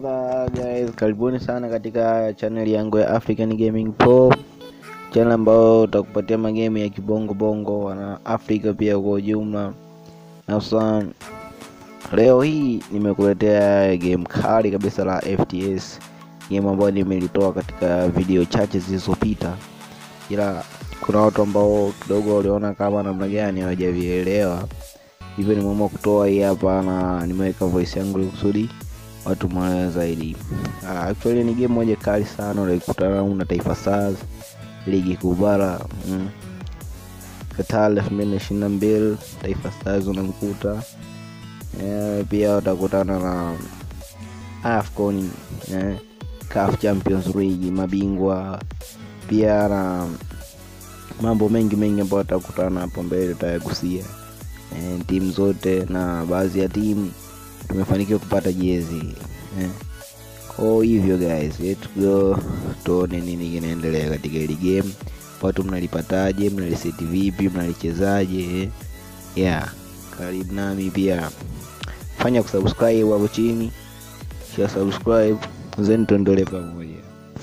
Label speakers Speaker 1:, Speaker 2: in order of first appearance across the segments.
Speaker 1: brother guys, karibuni sana katika channel yangu ya African Gaming Pro, channel ambayo utakupatia magame ya kibongo bongo na Afrika pia kwa ujumla. Na sasa leo hii nimekuletea game kali kabisa la FTS, game ambayo nimelitoa katika video chache zilizopita, ila kuna watu ambao kidogo waliona kama namna gani hawajavielewa, hivyo nimeamua kutoa hii hapa na nimeweka voice yangu ili kusudi watu mwelewe zaidi. Uh, actually ni game moja kali sana, unaikutana na Taifa Stars ligi kuu bara mm. Qatar elfu mbili na ishirini na mbili Taifa Stars unamkuta yeah, pia utakutana na AFCON yeah, CAF Champions League mabingwa pia na mambo mengi mengi ambayo utakutana hapo mbele utayagusia eh, timu zote na baadhi ya timu tumefanikiwa kupata jezi eh. Kwa hivyo guys, let's go tuone nini kinaendelea katika hili game. Watu mnalipataje? Mnaliseti vipi? Mnalichezaje? eh? Yeah, karibu nami pia, fanya kusubscribe hapo chini, kisha subscribe then tuendelee pamoja.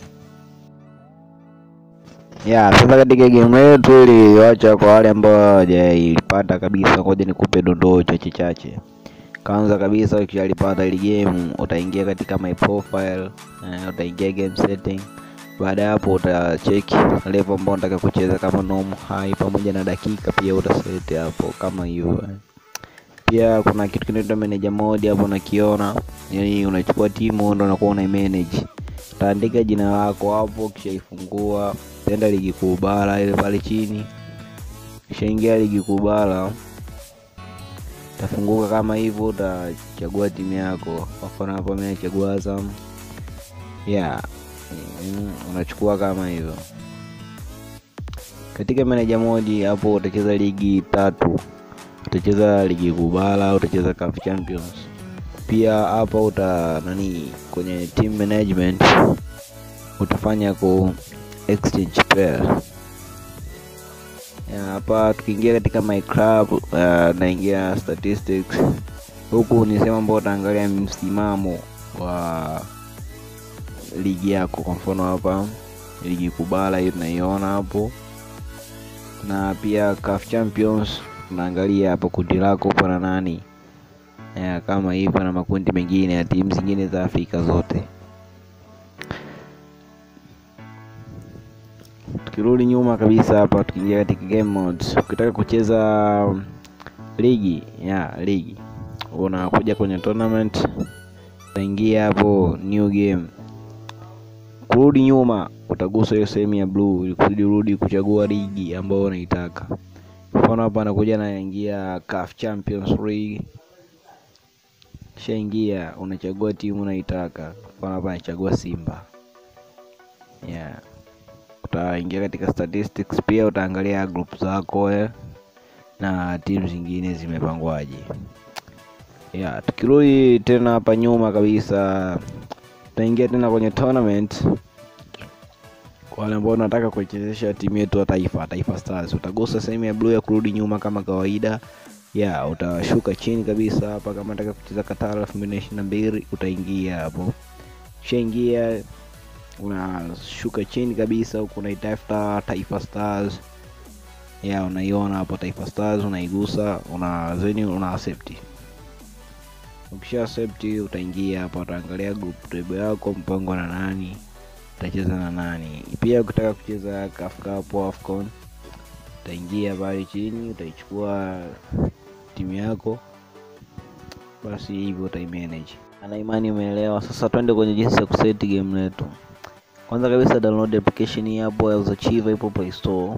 Speaker 1: Yeah, sasa katika game yetu iliyoacha kwa wale ambao hawajaipata kabisa, ngoja nikupe dondoo chache chache. Kwanza kabisa ukishalipata ile game utaingia katika my profile, uh, utaingia game setting. Baada ya hapo utacheki level ambayo unataka kucheza kama normal, high pamoja na dakika pia utaset hapo kama hivyo. Pia kuna kitu kinaitwa manager mode hapo unakiona, yani unachukua timu ndio unakuwa una manage. Utaandika jina lako hapo, kisha ifungua tenda ligi kuu bara ile pale chini, kisha ingia ligi kuu bara itafunguka kama hivyo, utachagua timu yako. Kwa mfano hapo mimi nachagua Azam, yeah, mm, unachukua kama hivyo. Katika manager mode hapo utacheza ligi tatu, utacheza ligi kuu bara, utacheza CAF Champions. Pia hapa uta nani, kwenye team management utafanya ku exchange player hapa tukiingia katika my club uh, naingia statistics huku ni sehemu ambao utaangalia msimamo wa ligi yako kwa mfano hapa ligi kubala hiyo tunaiona hapo na pia CAF Champions tunaangalia hapo kundi lako upo na nani ya, kama hivyo na makundi mengine ya timu zingine za Afrika zote tukirudi nyuma kabisa hapa tukiingia katika game modes ukitaka kucheza ligi ya ligi unakuja kwenye tournament utaingia hapo new game kurudi nyuma utagusa hiyo sehemu ya blue ili kusudi urudi kuchagua ligi ambayo unaitaka mfano hapa anakuja naingia CAF Champions League kishaingia unachagua timu unaitaka mfano hapa anachagua Simba yeah utaingia katika statistics pia utaangalia group zako eh, na timu zingine zimepangwaje. Yeah, tukirudi tena hapa nyuma kabisa, tutaingia tena kwenye tournament. Kwa wale ambao unataka kuichezesha timu yetu ya taifa, Taifa Stars, utagusa sehemu ya blue ya kurudi nyuma kama kawaida. Yeah, utashuka chini kabisa hapa, kama unataka kucheza Qatar 2022 utaingia hapo, ushaingia unashuka chini kabisa huku unaitafuta Taifa Stars ya unaiona hapo Taifa Stars unaigusa una zeni una accept ukisha accept utaingia hapa utaangalia group table yako mpango na nani utacheza na nani pia ukitaka kucheza CAF Cup AFCON utaingia pale chini utaichukua timu yako basi hivyo utaimanage ana imani umeelewa sasa twende kwenye jinsi ya kuseti game letu kwanza kabisa download application hii hapo ya Zachiva ipo Play Store.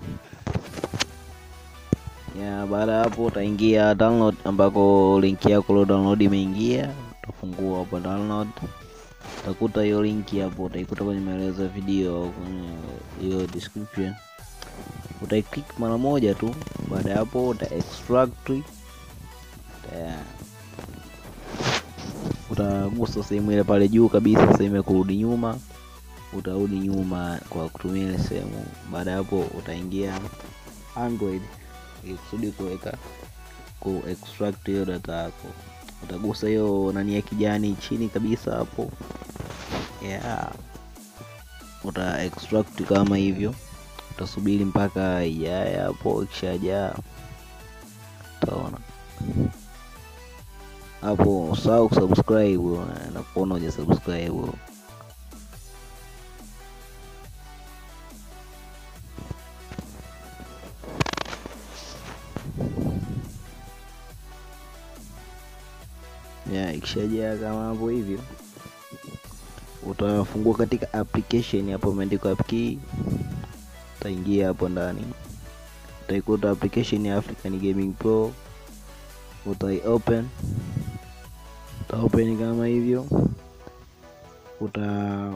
Speaker 1: Ya baada ya hapo utaingia download ambako link yako lo download imeingia, utafungua hapo download. Utakuta hiyo link hapo, utaikuta kwenye maelezo ya video kwenye hiyo description. Utaiclick mara moja tu, baada ya hapo uta extract utagusa sehemu ile pale juu kabisa, sehemu ya kurudi nyuma utarudi nyuma kwa kutumia ile sehemu. Baada ya hapo utaingia Android ili kusudi kuweka ku extract hiyo data yako. Utagusa hiyo nani ya kijani chini kabisa hapo, yeah uta extract kama hivyo utasubiri mpaka ijae hapo ikishajaa utaona hapo usahau kusubscribe na kuona uja subscribe ya ikishajaa kama hapo hivyo utafungua katika application hapo imeandikwa app key utaingia hapo ndani utaikuta application ya African Gaming Pro utai open uta open kama hivyo uta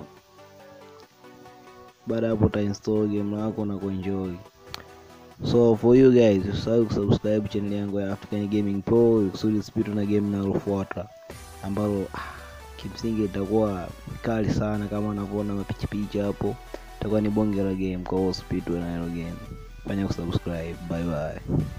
Speaker 1: baada hapo uta install game lako na kuenjoy so for you guys usahau kusubscribe channel yangu ya African Gaming Pro kusudi usipitwe na game linalofuata ambalo ah, kimsingi itakuwa kali sana kama unavyoona mapichipicha hapo itakuwa ni bonge la game kwa hiyo usipitwe na hilo game fanya kusubscribe bye bye